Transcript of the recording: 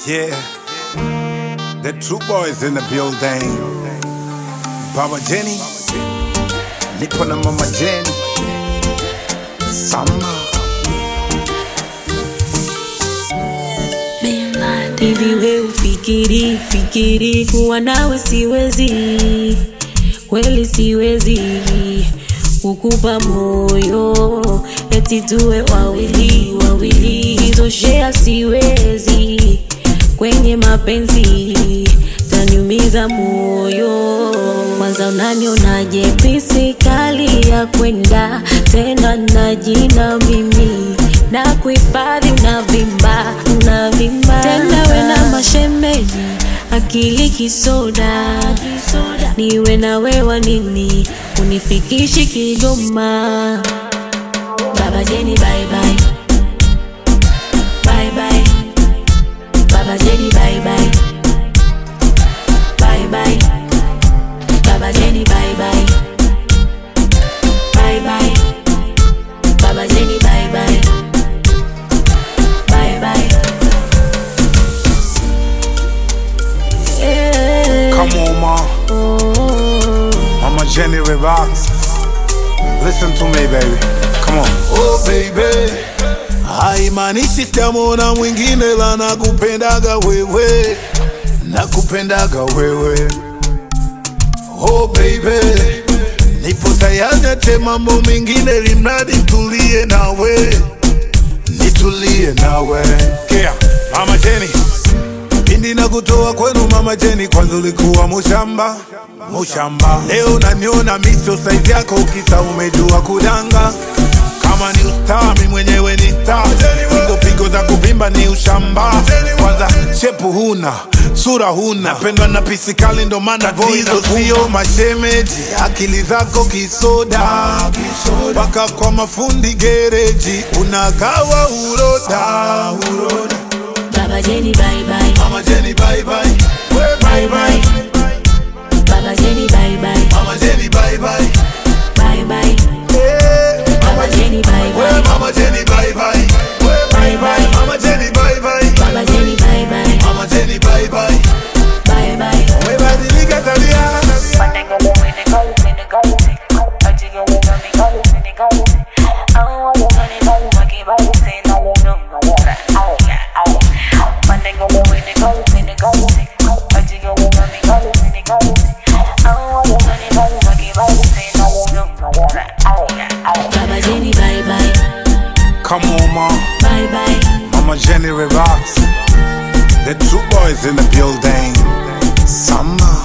Yeah, the true boys in the building. Baba Jenny, nipo na mama Jenny. Sama, Hivi we ufikiri fikiri kuwa nawe siwezi, kweli siwezi kukupa moyo eti tuwe wawili wawili, hizo shea siwezi kwenye mapenzi, taniumiza moyo. Kwanza unanionaje pisi kali ya kwenda tena na jina mimi na kuhifadhi unavimba unavimba tena we na mashemeji akili kisoda niwe na wewa nini unifikishi Kigoma Baba Jeni bye bye bye bye Baba Jeni bye bye bye bye Baba Jeni bye bye bye bye Baba Jeni bye bye bye bye yeah. come on, ma. oh. Mama Jenny, relax. Listen to me, baby. Come on. Oh baby, haimaanishi sitamwona mwingine, la nakupendaga wewe, nakupendaga wewe. Oh baby, nipo tayari ate mambo mengine, limradi tulie nawe, nitulie nawe. Yeah, Mama Jenny. Pindi na kutoa kwenu mama Jeni, kwanza ulikuwa mushamba mushamba, leo naniona miso saizi yako, ukisa umejua kudanga. Kama ni ustaa, mi mwenyewe ni star, pigo pigo za kuvimba ni ushamba. Kwanza shepu huna, sura huna, pendwa na pisikali, ndo maana hizo sio mashemeji. Akili zako kisoda, mpaka kwa mafundi gereji unagawa uroda, uroda. Baba Jeni bye bye Mama Jenny, bye bye. We bye bye. Baba Jeni bye bye Mama Jenny, bye bye. bye bye Yeah. Baba Jeni bye We bye Mama Jenny, bye bye. We bye bye. Mama Jenny, bye bye. Baba Jeni bye bye Mama Jenny, bye bye. bye bye Umebadilika tabia. Baba Jeni bye bye Come on, ma. bye bye Mama Jenny, relax. The true boys in the building. Sama.